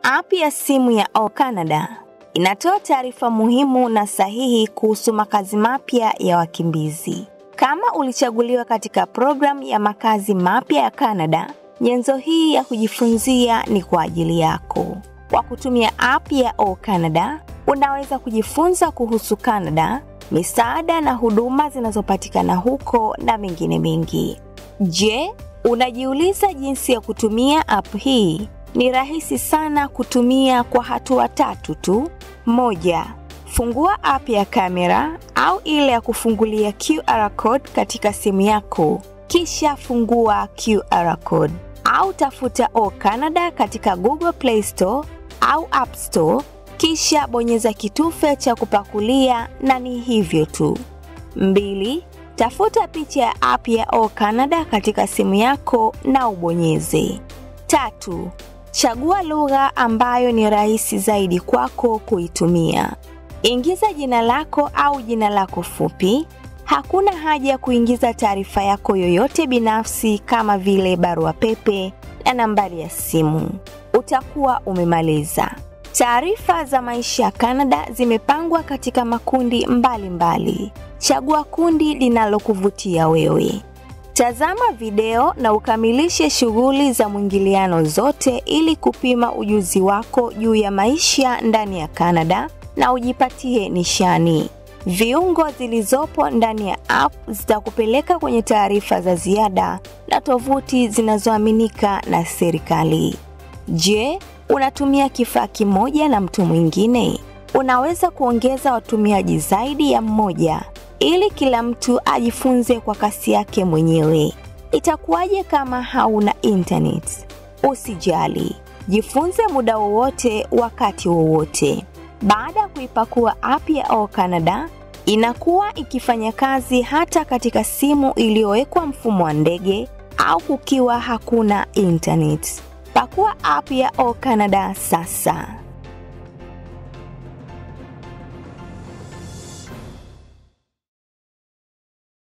App ya simu ya O Canada inatoa taarifa muhimu na sahihi kuhusu makazi mapya ya wakimbizi. Kama ulichaguliwa katika programu ya makazi mapya ya Canada, nyenzo hii ya kujifunzia ni kwa ajili yako. Kwa kutumia app ya O Canada, unaweza kujifunza kuhusu Canada, misaada na huduma zinazopatikana huko na mengine mengi. Je, unajiuliza jinsi ya kutumia app hii? Ni rahisi sana kutumia kwa hatua tatu tu. Moja, fungua app ya kamera au ile ya kufungulia QR code katika simu yako, kisha fungua QR code au tafuta O Canada katika Google Play Store au App Store, kisha bonyeza kitufe cha kupakulia na ni hivyo tu. Mbili, tafuta picha ya app ya O Canada katika simu yako na ubonyeze. Tatu, chagua lugha ambayo ni rahisi zaidi kwako kuitumia. Ingiza jina lako au jina lako fupi. Hakuna haja ya kuingiza taarifa yako yoyote binafsi kama vile barua pepe na nambari ya simu. Utakuwa umemaliza. Taarifa za maisha ya Canada zimepangwa katika makundi mbalimbali mbali. Chagua kundi linalokuvutia wewe. Tazama video na ukamilishe shughuli za mwingiliano zote ili kupima ujuzi wako juu ya maisha ndani ya Canada na ujipatie nishani. Viungo zilizopo ndani ya app zitakupeleka kwenye taarifa za ziada na tovuti zinazoaminika na serikali. Je, unatumia kifaa kimoja na mtu mwingine? Unaweza kuongeza watumiaji zaidi ya mmoja ili kila mtu ajifunze kwa kasi yake mwenyewe. Itakuwaje kama hauna internet? Usijali, jifunze muda wowote, wakati wowote. Baada ya kuipakua app ya O Canada, inakuwa ikifanya kazi hata katika simu iliyowekwa mfumo wa ndege au kukiwa hakuna internet. Pakua app ya O Canada sasa.